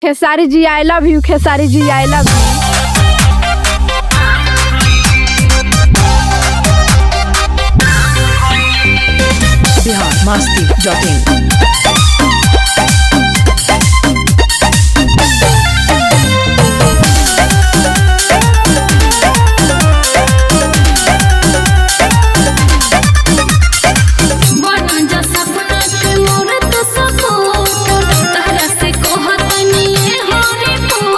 Khesari ji I love you Khesari ji I love you Bihar Masti dot in बनजा सपना के मोर तो सपोर्ट तहरा से कहतनी ये हरे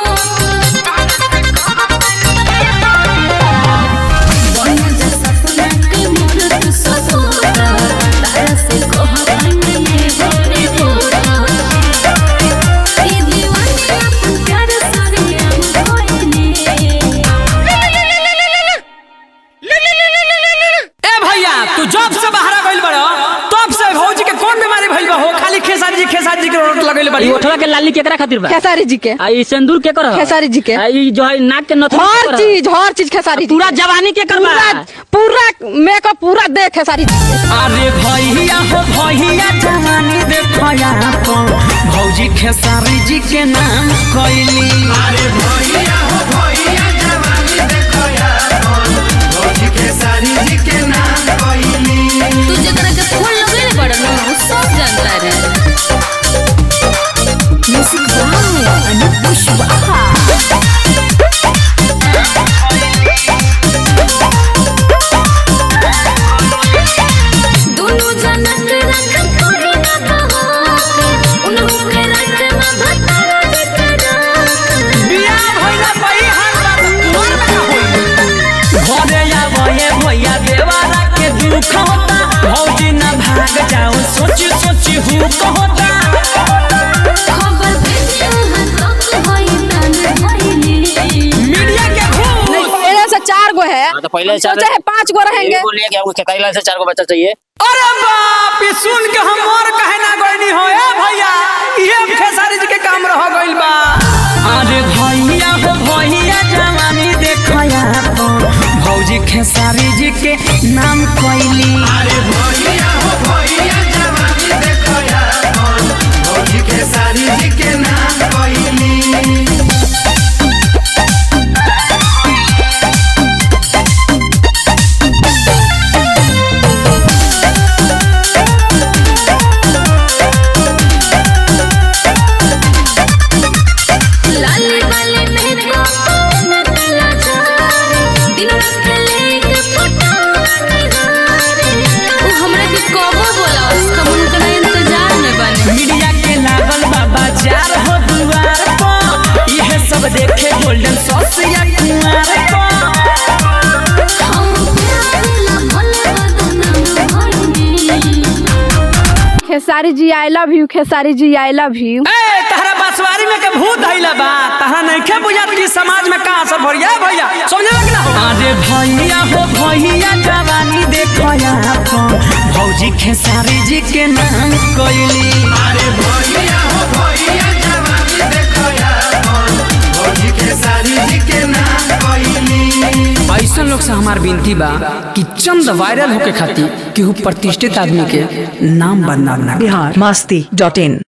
बनजा सपना के मोर तो सपोर्ट तहरा से कहतनी ये हरे ई दीवानी अपन प्यार सारे हम होइने ए भैया तू जब से बाहर गइल बड़ तब से भौजी के कौन बीमारी भइल बा हो खाली खेसारी जी खेसारी जी के रोट लगइल बड़ी ई ओठवा के लाली केकरा खातिर बा खेसारी जी के आ ई सिंदूर के कर खेसारी जी के। आ ई जो है नाक के नथुनी हर केकर ह? चीज हर चीज खेसारी जी पूरा के। जवानी के कर पूरा पूरा मेकअप पूरा दे खेसारी जी के। अरे भैया हो भैया जवानी देखया अपन भौजी खेसारी जी के नाम कइली अरे भैया हो भैया जवानी देखो यार भौजी खेसारी जी के नाम कहली तू जकरा के फूल लगेले बड़ न उ सब जानता रे दोनों जनक रख तोरी न कहा उन्हों के रख न भतारा जकरा बियाह भइला बई हाथ बात कुमार में का होई घरे आवे भैया देवारा के दुख होता भौजी ना भाग जाओ सोची सोची हूँ कहता खबर भेजियो हाथ तक होई तन होइली मीडिया के घूस पहले से चार गो है हाँ, तो पहले हम चार- सोचे है पांच गो रहेंगे एगो लेके आपको खेताई लाइन से चार को बच्चा चाहिए अरे बाप ये सुन के हम और कहे ना गइनी हो ए भैया ये खेसारी जी के काम रह गइल बा अरे भैया हो भैया जवानी देखया अपन भौजी खेसारी जी के नाम कइली अरे भैया हो भैया जवानी देखो यार भौजी खेसारी जी के नाम कहली लाली वाली में को न तला जारे दिन रात लेके फटानी हारे उ हमरा के कबो बोला हम उनका इंतजार में बने मीडिया के लागल बाबा चार हो दुआर पर यह सब देखे गोल्डन सॉस या कुमार पर हम प्यार ला भले बदनाम होइनी Khesari ji I love you Khesari ji I love U A तहरा बसवारी में के भूत धइला बा तहरा नइखे बुझात कि समाज में का असर भरिया भैया समझे कि ना हो अरे भैया हो भैया जवानी देखया अपन भौजी खेसारी जी के नाम कइली अरे भैया हो भैया जवानी देखो यार भौजी खेसारी जी के नाम कहली ऐसा लोग से हमार विनती बा कि चंद वायरल होके खातिर केहू प्रतिष्ठित आदमी के नाम बदनाम ना करे। बिहार मस्ती डॉट इन